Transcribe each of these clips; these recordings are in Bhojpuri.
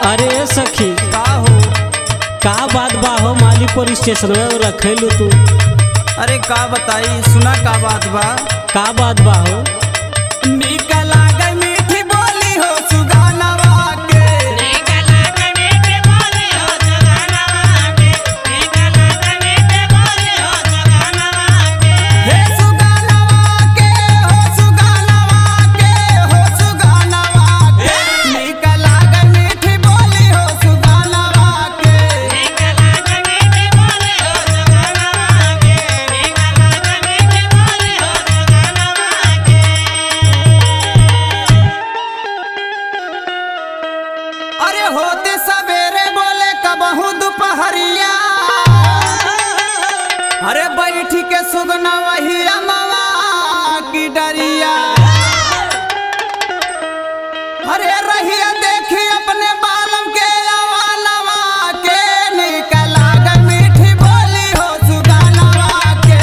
अरे सखी का हो का बात बा हो मालीपुर स्टेशन में रखेलू तू अरे का बताई सुना का बात बा का बात बा हो नीक लागे मीठी बोली हो सुगानवा के हे सुगानवा के हो सुगानवा के हो सुगानवा के नीक लागे मीठी बोली हो सुगानवा के अरे होते सवेरे बोले कबहू दोपहरिया अरे बैठी के सुगना वही अमवा की डरिया अरे रहिया देखी अपने बालम के अवानवा के निकल गई मीठी बोली हो सुगानवा के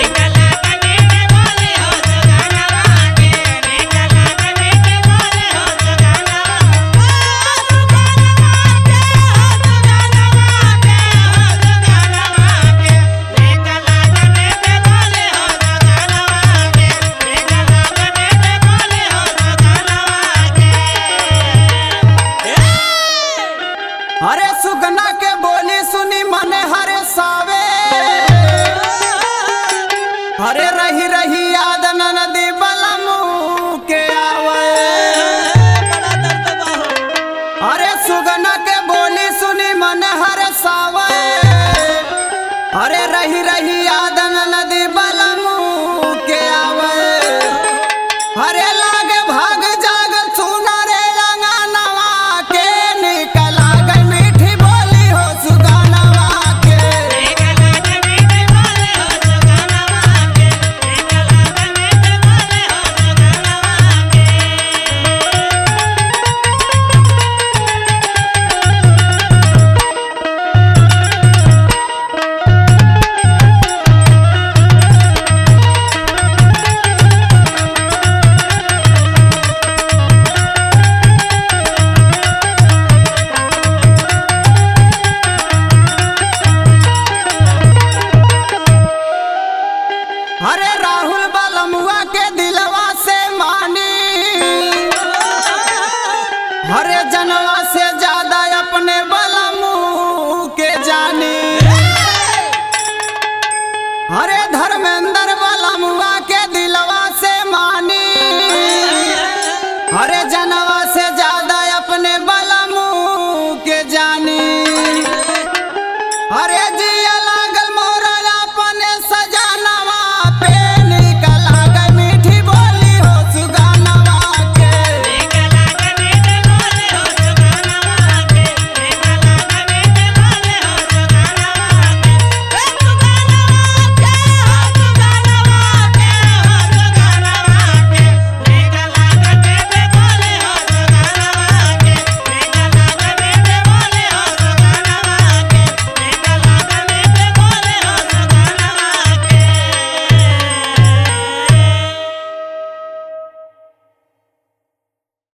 अरे सुगना के बोली सुनी मने हरे सावे अरे रही रही याद नदी बलमू के आवे अरे सुगना के बोली सुनी मन हर सावा